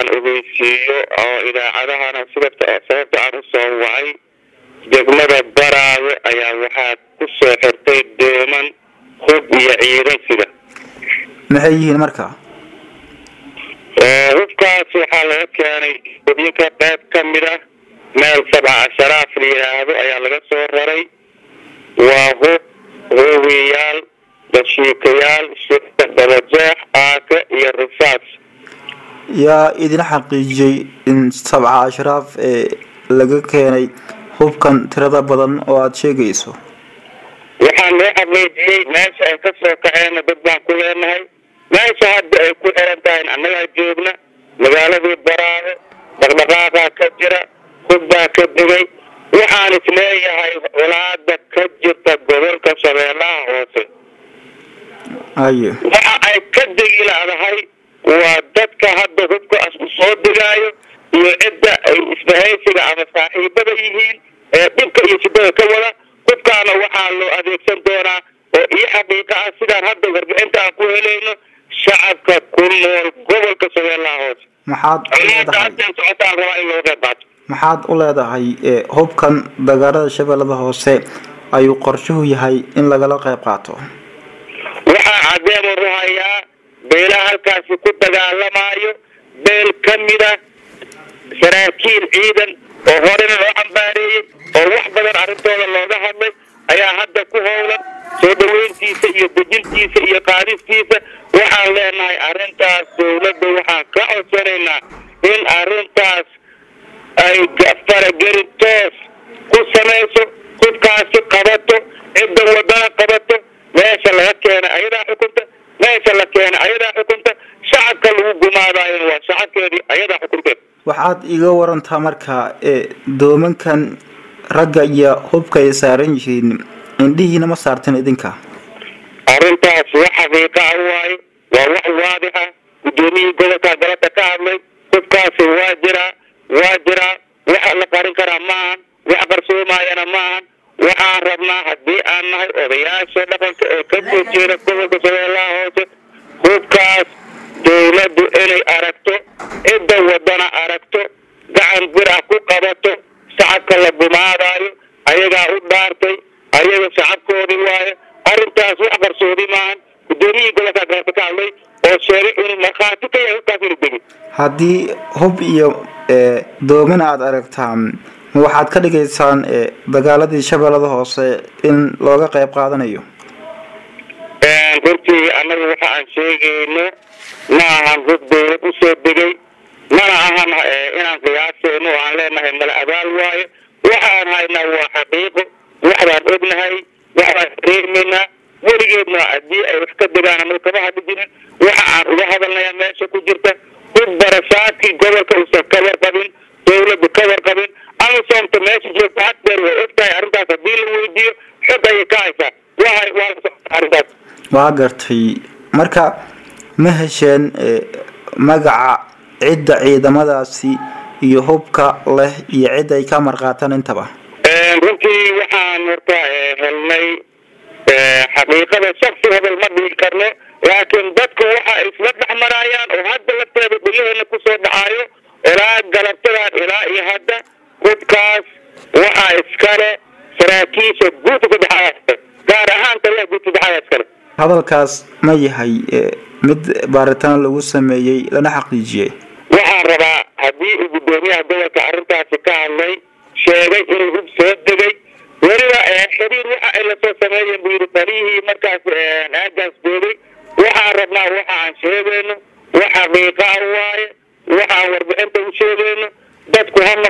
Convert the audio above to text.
ogeysiiyo oo idaacadahana sida sababta aan u soo wacay degmada baraawe ayaa waxaa ku soo xirtay dooman hub iyo ciidan sida maxay yihiin marka hubkaas waxaa laga keenay hubinka qayb ka mid ah meel sabca asharaaf la yidhaahdo ayaa laga soo raray waa hub hoowiyaal dashiikayaal shirka dabajeex aaka iyo risaas yaa idin xaqiijiyey in sabca ashraaf ee laga keenay hubkan tirada badan oo aada sheegayso waxaa loo xaqiijiyey meesha ay ka soo kaceenna dad baan ku leenahay meesha hadda ay ku xiran tahay annagaa joogna magaaladii baraawe dhaqdhaqaaqaa ka jira hub baa ka digay waxaan isleeyahay colaada ka jirta gobolka shabeellaha hoose haye waxa ay ka degi laadahay waa dadka hadda hubka asku soo digaayo iyo cidda ay isbahaysiga ama saaxiibada yihiin ee dhibka iyo shidada ka wada hubkaana waxaa loo adeegsan doonaa oo iyo xaqiiqa ah sidaan hadda warbixinta aan ku helayno shacabka ku nool gobolka shabeellaha hoose maxaad u colaada leedahay hadda socotaan rabaa in looga qayb qaato maxaad u leedahay ee hubkan dagaalada shabeellada hoose ayuu qorshuhu yahay in lagala qayb qaato waxaa cadeen u ruhayaa beelaha halkaasi ku dagaalamaayo beel ka mid ah saraakiil ciidan oo horena loo cambaareeyey oo wax badan arrintooda looga hadlay ayaa hadda ku howlan soo dhaweyntiisa iyo dejintiisa iyo qaadistiisa waxaan leenahay arrintaas dowladda waxaan ka codsanaynaa in arrintaas ay faragelin toos ku samayso hubkaasi qabato cidda wadana qabato meesha laga keenay ayadaa xukunta meesha la keenay ayadaa xukunta shacabka lagu gumaadaayona waa shacabkeedii ayadaa xukunteed waxaad iga warantaa marka ee doomankan ragga iyo hubka ay saaran yihiin indhihiina ma saartin idinka arrintaas wax xaqiiqa ah waaye waa wax waadix ah guddoomiyihii gobolka galada ka hadlay hubkaasi waa jiraa waa jiraa waxa la qarin karaa maahan wax qarsoomaayana maahan waxaan rabnaa haddii aan nahay odayaasha dhaqanka ee ka soo jeeda gobolka shabeellaha hoose hubkaas dowladdu inay aragto cidda wadana aragto gacan bir ah ku qabato shacabka la gumaadaayo ayagaa u dhaartay ayaga shacabkoodii waaye arrintaas wax qarsoodi maahan guddoomiyihii gobolka galada ka hadlay oo sheegay inuu markhaati ka yahay hubkaas inuu degi haddii hub iyo ee dooman aada aragtaan ma waxaad ka dhigaysaan ee dagaaladii shabeellada hoose in looga qayb qaadanayo runtii annaga waxa aan sheegayno ma ahan hub dowlad usoo degay mana ahan inaan qiyaasayno oo aan leenahay mala abaal waaye waxaan haynaa waa xaqiiqo waxbaan ognahay waxbaan reemaynaa weligeedna haddii ay wax ka degaan anaga kama hadli jirin waxa aan uga hadalnayaa meesha ku jirta hub barasaadkii gobolka uusan ka warqabin dowladdu ka warqabin amisoomta meesha joogta haddeer way ogtahay arrintaas haddii la weydiiyo xog ayay ka haysaa waa waa la socota arrintaas waa gartay marka ma hesheen ee magaca cidda ciidamadaasi iyo hubka leh iyo cidda ay ka marqaataan intaba runtii waxaan horta helnay xaqiiqada shaksi hebel ma dhihi karno laakiin dadku waxa ay isla dhex maraayaan oo hadda lafteeda dhulaheena kusoo dhacaayo ilaa galabtadan ilaa iyo hadda hubkaas waxaa iskale saraakiisha guuta saddexaad gaar ahaan taliyaha guuta saddexaad iskale hadalkaas ma yahay ee mid baaritaan lagu sameeyey lana xaqiijiyey waxaan rabaa haddii uu guddoomiyaha gobolka arrintaasi ka hadlay sheegay inuu hub soo degay weliba xiriir waxa ay lasoo sameeyeen buu yidhi taliyihii markaas aagaas joogay waxaan rabnaa waxa aan sheegayno wax xaqiiqa ah waaye waxaan warbixinta u sheegayno dadku ha